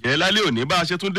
ẹ lálẹ́ òní bá a ṣe tún dé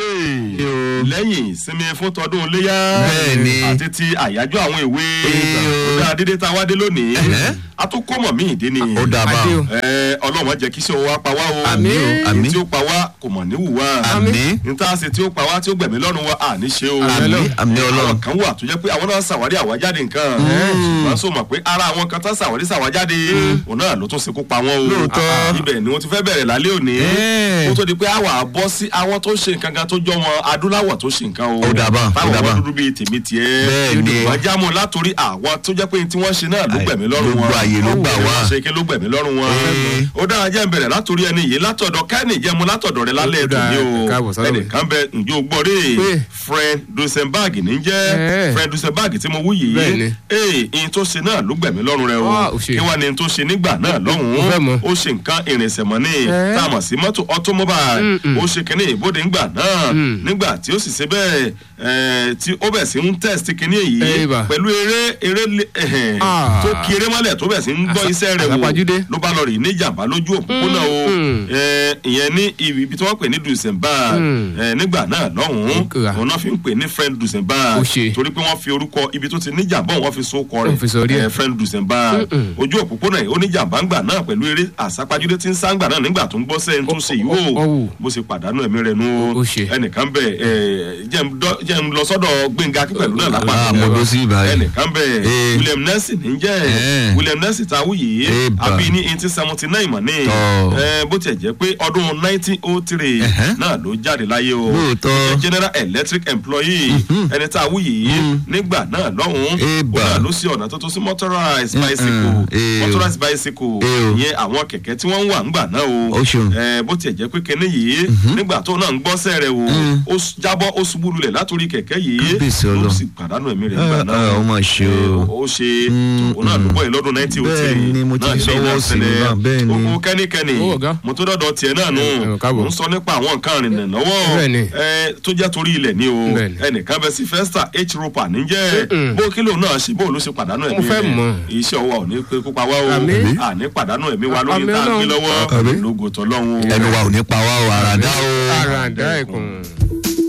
lẹ́yìn ìsinmi fún tọdún iléyà Bẹ́ẹ̀ni. àti ti àyájọ́ àwọn ìwé Ee. ó dáa dídé tá a wá dé lónìí Ẹ̀hẹ́. a tún kọ́ mọ̀ míì dé ni ó dáa bá Adé o. o. Ẹ, ọlọ́run má jẹ́ kí iṣẹ́ wa pa wá o Àmín o, Èyí àmín. tí ó pa wá kò mọ̀ níwù wá Àmín. níta ṣe tí ó pa wá tí ó gbẹ̀mí lọ́rùn wa à ní ṣe o Àmín, àmín Ọlọ́run. àwọn kan wà tó jẹ́ pé àwọn náà ṣàwárí àwájáde nǹkan ṣùgbọ́n sọ mọ̀ pé ara àwọn kan tán ṣàwárí ṣàwájáde òun náà ló tún ṣekú pa wọ́n o Lóòótọ́. Ah, ibẹ̀ ni wọ́n ti fẹ́ bẹ̀rẹ̀ lálẹ́ òní Ẹ́. kó tó di pé àwa bọ́ sí àwọn tó ṣe nǹkan kan tó jọ wọn adúláwọ̀ tó ṣe nǹkan o Ó dà bá, ó táwọn dà bá. wọn dúdú bíi tèmi tiẹ̀ Bẹ́ẹ̀ni. wọ́n já mọ́ látòrí àwọn tó jẹ́ pé tí wọ́n ṣe náà ló Àì, gbẹ̀mí lọ́rùn wọn gbogbo àyè ló gbà wá. Wọ́n ṣe kí ló gbẹ̀mí lọ́rùn wọn Ẹ́. ó dára jẹ́ ń bẹ̀rẹ̀ látòrí ẹni yìí látọ̀dọ̀ kẹ́ni jẹ́ mu látọ̀dọ̀ rẹ lálẹ́ Ó ètò dáa, ní o káàbọ̀ sọ́dọ̀ mi. ẹnìkan bẹ ǹjẹ́ o gbọ́ rí Pé. Fred Dusenberg ní jẹ́ Ẹ́. Fred Dusenberg tí mo wú yìí Bẹ́ẹ̀ni. ee ìyẹn tó ṣe náà ló gbẹ̀mí lọ́rùn rẹ o Ah, ó ṣe. kí wàá ní tó ṣe nígbà náà Mo fẹ́ lọ́hùn-ún mọ̀. ó ṣe nǹkan ìrìnsẹ̀ mọ́ ní Ẹ́. tá a mọ̀ sí mọ́tò automobile ó ṣe kínní ìbòde ńgbà náà nígbà tí ó sì ṣe bẹ́ẹ̀ ẹ̀, tí ó bẹ̀ sí ń test kínní èyí Ẹ́ bà. pẹ̀lú eré eré lé- ẹ̀hẹ̀n, Ah. tó kí eré mọ́lẹ̀ tó bẹ̀ sí ń gbọ́ Àsá- iṣẹ́ rẹ̀ wò àsápajúdé. ló bá lọ rí ní jàmbá lójú òpópónà o Mm. ẹ̀, ìyẹn ní ibi tí wọ́n pè ní Dusenberg Mm. ẹ̀, nígbà náà lọ́hùn-ún Nkra. òun náà fi ń pè ní friend Dusenberg Ó ṣe. torí pé wọ́n fi orúkọ ibi tó ti ní jàmbá òun wọ́n fi so kọ Wọ́n fi sọ orí rẹ̀ ẹ̀. ẹ̀, friend Dusenberg Mm-mm. ojú òpópónà yìí ó ní jàmbá ńgbà náà pẹ̀lú eré àsápajúdé tí ń sáńgbà náà nígbà tó ń gbọ́ sẹ́yìn tó ṣe yìí Ó- ó- ó o wù. bó ṣe pàdánù ẹ̀mí rẹ̀ nu Ó ṣe. ẹnìkan bẹ̀ ẹ̀ jẹ́ ń dọ́- jẹ́ ń lọ sọ́dọ̀ Gbénga Akínpẹ̀lú náà lápá Ah, mo dó sí ibà yìí. ẹnìkan bẹ̀ Eh. William Nelson ń jẹ́ Eh. William Nelson ta wúyè Eh, bà. àbí ní eighteen seventy nine mọ̀ ní Tọ́. ẹ, bó tiẹ̀ jẹ́ pé ọdún nineteen oh three Ẹ̀hẹ́. náà ló jáde láyé o Lóòótọ́. Ó jẹ́ General Electric employee ẹni tá a wúyè nígbà náà lọ́hùn-ún Eh, ó bà. náà ló ṣe ọ̀nà tó tó sí motorized Mm-mm. bicycle Eh, o. motorized bicycle Eh, o. ìyẹn àwọn kẹ̀kẹ́ tí wọ́n ń wà ńgbà náà o Ó ṣeun. ẹ, bó tiẹ̀ jẹ́ pé kinní yìí nígbà tó náà ń gbọ́sẹ̀ rẹ̀ o ó s- jábọ́ ó ṣubú lulẹ̀ látòrí kẹ̀kẹ́ yìí Kábíyèsí ló Ọlọ́run. sì pàdánù ẹ̀mí rẹ̀ nígbà Ah, náà ah, ó mà ṣe o. ó ṣe òun náà ló bọ́ ẹ̀ lọ́dún nineteen oh three Bẹ́ẹ̀ni, mo ti fi sọ́wọ́ sí i náà, bẹ́ẹ̀ni. ó kẹ́nikẹ́ni Ó, ọ̀gá. mo tó dọ́dọ̀ tiẹ̀ náà nù Ẹ, ẹ, káàbọ̀. mo ń sọ nípa àwọn nǹkan rìnnà lọ́wọ́ Bẹ́ẹ̀ni. ẹ, tó jẹ́ torí ilẹ̀ ni o Bẹ́ẹ̀ni. ẹnìkan bẹ sí festa h roper níjẹ́ Mm-mm. bó kílò náà ṣe bó ló ṣe pàdánù ẹ̀mí Mo fẹ́ rẹ̀. mọ̀. iṣẹ́ ọwọ́ ò ní pé kópa wá o Àmín. àní pàdánù ẹ̀mí wa lórí Àmín tá a gbé Ọlọ́run. lọ́wọ́ Àmín. lógo tọ́lọ́hún o. ẹnu wa ò ní pa wá o àràdá o. Àràǹdá ẹ̀kùn.